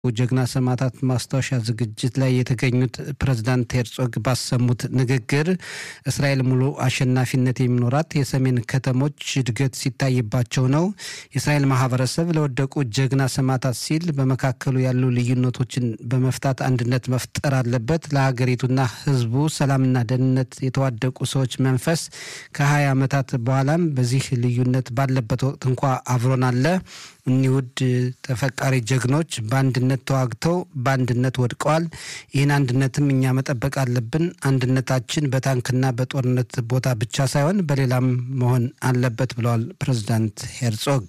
ጀግና ሰማዕታት ማስታወሻ ዝግጅት ላይ የተገኙት ፕሬዝዳንት ሄርጾግ ባሰሙት ንግግር እስራኤል ሙሉ አሸናፊነት የሚኖራት የሰሜን ከተሞች እድገት ሲታይባቸው ነው። የእስራኤል ማህበረሰብ ለወደቁ ጀግና ሰማዕታት ሲል በመካከሉ ያሉ ልዩነቶችን በመፍታት አንድነት መፍጠር አለበት። ለሀገሪቱና ሕዝቡ ሰላምና ደህንነት የተዋደቁ ሰዎች መንፈስ ከሀያ ዓመታት በኋላም በዚህ ልዩነት ባለበት ወቅት እንኳ አብሮን አለ። እኒህ ውድ ተፈቃሪ ጀግኖች በአንድነት ተዋግተው በአንድነት ወድቀዋል። ይህን አንድነትም እኛ መጠበቅ አለብን። አንድነታችን በታንክና በጦርነት ቦታ ብቻ ሳይሆን በሌላም መሆን አለበት ብለዋል ፕሬዚዳንት ሄርጾግ።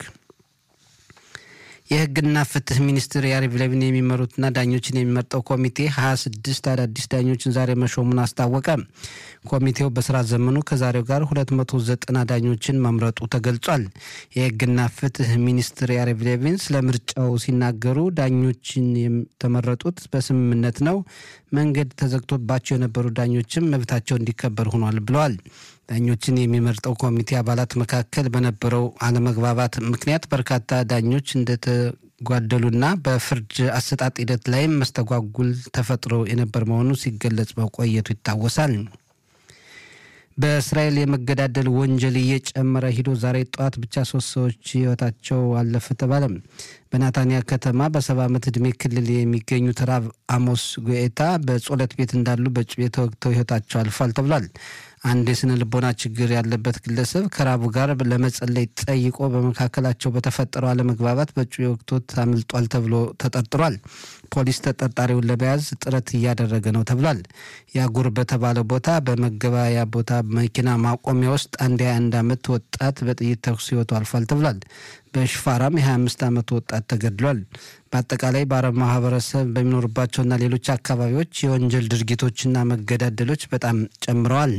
የህግና ፍትህ ሚኒስትር ያሪቭ ሌቪን የሚመሩትና ዳኞችን የሚመርጠው ኮሚቴ ሀያ ስድስት አዳዲስ ዳኞችን ዛሬ መሾሙን አስታወቀ። ኮሚቴው በስራ ዘመኑ ከዛሬው ጋር ሁለት መቶ ዘጠና ዳኞችን መምረጡ ተገልጿል። የህግና ፍትህ ሚኒስትር ያሪቭ ሌቪን ስለ ምርጫው ሲናገሩ ዳኞችን የተመረጡት በስምምነት ነው። መንገድ ተዘግቶባቸው የነበሩ ዳኞችም መብታቸው እንዲከበር ሆኗል ብለዋል። ዳኞችን የሚመርጠው ኮሚቴ አባላት መካከል በነበረው አለመግባባት ምክንያት በርካታ ዳኞች እንደተጓደሉና በፍርድ አሰጣጥ ሂደት ላይም መስተጓጉል ተፈጥሮ የነበር መሆኑ ሲገለጽ መቆየቱ ይታወሳል። በእስራኤል የመገዳደል ወንጀል እየጨመረ ሂዶ ዛሬ ጠዋት ብቻ ሶስት ሰዎች ህይወታቸው አለፈ ተባለ። በናታንያ ከተማ በሰባ ዓመት ዕድሜ ክልል የሚገኙት ራብ አሞስ ጉኤታ በጸሎት ቤት እንዳሉ በጩቤ ተወግተው ህይወታቸው አልፏል ተብሏል። አንድ የስነ ልቦና ችግር ያለበት ግለሰብ ከራቡ ጋር ለመጸለይ ጠይቆ በመካከላቸው በተፈጠረው አለመግባባት በጩቤ ወቅቶት አምልጧል ተብሎ ተጠርጥሯል። ፖሊስ ተጠርጣሪውን ለመያዝ ጥረት እያደረገ ነው ተብሏል። ያጉር በተባለ ቦታ በመገበያያ ቦታ መኪና ማቆሚያ ውስጥ አንድ የ21 ዓመት ወጣት በጥይት ተኩስ ህይወቱ አልፏል ተብሏል። በሽፋራም የ25 ዓመት ወጣት ተገድሏል። በአጠቃላይ በአረብ ማህበረሰብ በሚኖሩባቸውና ሌሎች አካባቢዎች የወንጀል ድርጊቶችና መገዳደሎች በጣም ጨምረዋል።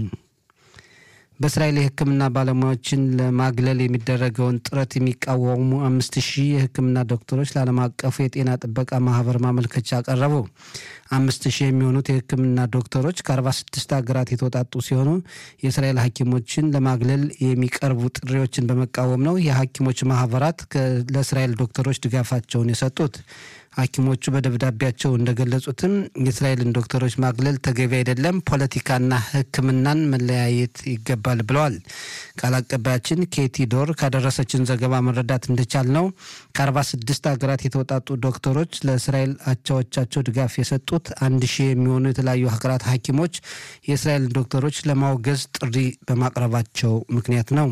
በእስራኤል የሕክምና ባለሙያዎችን ለማግለል የሚደረገውን ጥረት የሚቃወሙ አምስት ሺህ የሕክምና ዶክተሮች ለዓለም አቀፉ የጤና ጥበቃ ማህበር ማመልከቻ አቀረቡ። አምስት ሺህ የሚሆኑት የሕክምና ዶክተሮች ከአርባ ስድስት ሀገራት የተውጣጡ ሲሆኑ የእስራኤል ሐኪሞችን ለማግለል የሚቀርቡ ጥሪዎችን በመቃወም ነው የሐኪሞች ማህበራት ለእስራኤል ዶክተሮች ድጋፋቸውን የሰጡት። ሐኪሞቹ በደብዳቤያቸው እንደገለጹትም የእስራኤልን ዶክተሮች ማግለል ተገቢ አይደለም፣ ፖለቲካና ሕክምናን መለያየት ይገባል ብለዋል። ቃል አቀባያችን ኬቲ ዶር ካደረሰችን ዘገባ መረዳት እንደቻል ነው ከአርባ ስድስት ሀገራት የተውጣጡ ዶክተሮች ለእስራኤል አቻዎቻቸው ድጋፍ የሰጡት አንድ ሺህ የሚሆኑ የተለያዩ ሀገራት ሐኪሞች የእስራኤልን ዶክተሮች ለማውገዝ ጥሪ በማቅረባቸው ምክንያት ነው።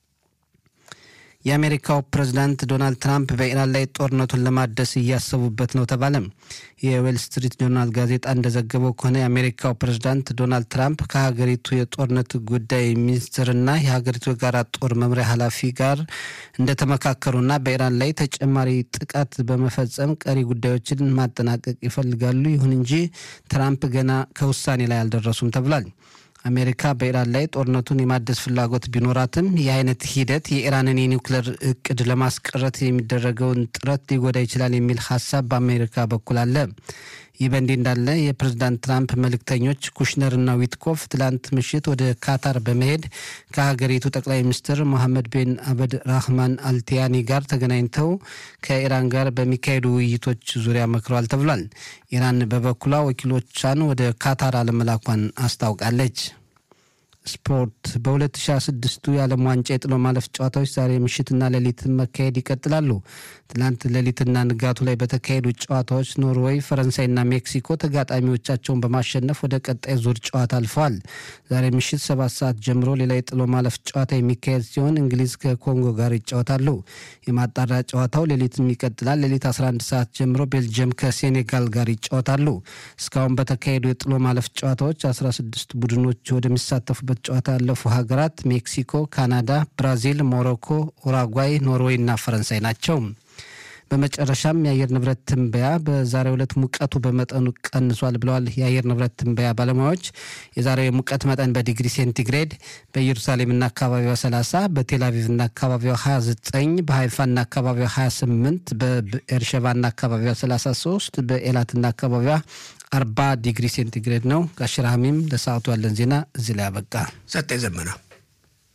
የአሜሪካው ፕሬዝዳንት ዶናልድ ትራምፕ በኢራን ላይ ጦርነቱን ለማደስ እያሰቡበት ነው ተባለ። የዌል ስትሪት ጆርናል ጋዜጣ እንደዘገበው ከሆነ የአሜሪካው ፕሬዝዳንት ዶናልድ ትራምፕ ከሀገሪቱ የጦርነት ጉዳይ ሚኒስትርና የሀገሪቱ የጋራ ጦር መምሪያ ኃላፊ ጋር እንደተመካከሩና በኢራን ላይ ተጨማሪ ጥቃት በመፈጸም ቀሪ ጉዳዮችን ማጠናቀቅ ይፈልጋሉ። ይሁን እንጂ ትራምፕ ገና ከውሳኔ ላይ አልደረሱም ተብሏል። አሜሪካ በኢራን ላይ ጦርነቱን የማደስ ፍላጎት ቢኖራትም ይህ አይነት ሂደት የኢራንን የኒውክሌር እቅድ ለማስቀረት የሚደረገውን ጥረት ሊጎዳ ይችላል የሚል ሀሳብ በአሜሪካ በኩል አለ። ይህ በእንዲህ እንዳለ የፕሬዝዳንት ትራምፕ መልእክተኞች ኩሽነርና ዊትኮፍ ትላንት ምሽት ወደ ካታር በመሄድ ከሀገሪቱ ጠቅላይ ሚኒስትር ሞሐመድ ቤን አበድ ራህማን አልቲያኒ ጋር ተገናኝተው ከኢራን ጋር በሚካሄዱ ውይይቶች ዙሪያ መክረዋል ተብሏል። ኢራን በበኩሏ ወኪሎቿን ወደ ካታር አለመላኳን አስታውቃለች። ስፖርት በ2026 የዓለም ዋንጫ የጥሎ ማለፍ ጨዋታዎች ዛሬ ምሽትና ሌሊት መካሄድ ይቀጥላሉ። ትላንት ሌሊትና ንጋቱ ላይ በተካሄዱ ጨዋታዎች ኖርዌይ፣ ፈረንሳይና ሜክሲኮ ተጋጣሚዎቻቸውን በማሸነፍ ወደ ቀጣይ ዙር ጨዋታ አልፈዋል። ዛሬ ምሽት ሰባት ሰዓት ጀምሮ ሌላ የጥሎ ማለፍ ጨዋታ የሚካሄድ ሲሆን እንግሊዝ ከኮንጎ ጋር ይጫወታሉ። የማጣሪያ ጨዋታው ሌሊትም ይቀጥላል። ሌሊት 11 ሰዓት ጀምሮ ቤልጅየም ከሴኔጋል ጋር ይጫወታሉ። እስካሁን በተካሄዱ የጥሎ ማለፍ ጨዋታዎች 16 ቡድኖች ወደሚሳተፉበት ጨዋታ ያለፉ ሀገራት ሜክሲኮ፣ ካናዳ፣ ብራዚል፣ ሞሮኮ፣ ኡራጓይ፣ ኖርዌይ እና ፈረንሳይ ናቸው። በመጨረሻም የአየር ንብረት ትንበያ በዛሬው ዕለት ሙቀቱ በመጠኑ ቀንሷል ብለዋል የአየር ንብረት ትንበያ ባለሙያዎች። የዛሬው የሙቀት መጠን በዲግሪ ሴንቲግሬድ በኢየሩሳሌምና አካባቢዋ 30፣ በቴልአቪቭና አካባቢዋ 29፣ በሀይፋና አካባቢዋ 28፣ በኤርሸባና አካባቢዋ 33፣ በኤላትና አካባቢዋ 40 ዲግሪ ሴንቲግሬድ ነው። ጋሽራሚም ለሰዓቱ ያለን ዜና እዚህ ላይ አበቃ። ሰጠ ዘመና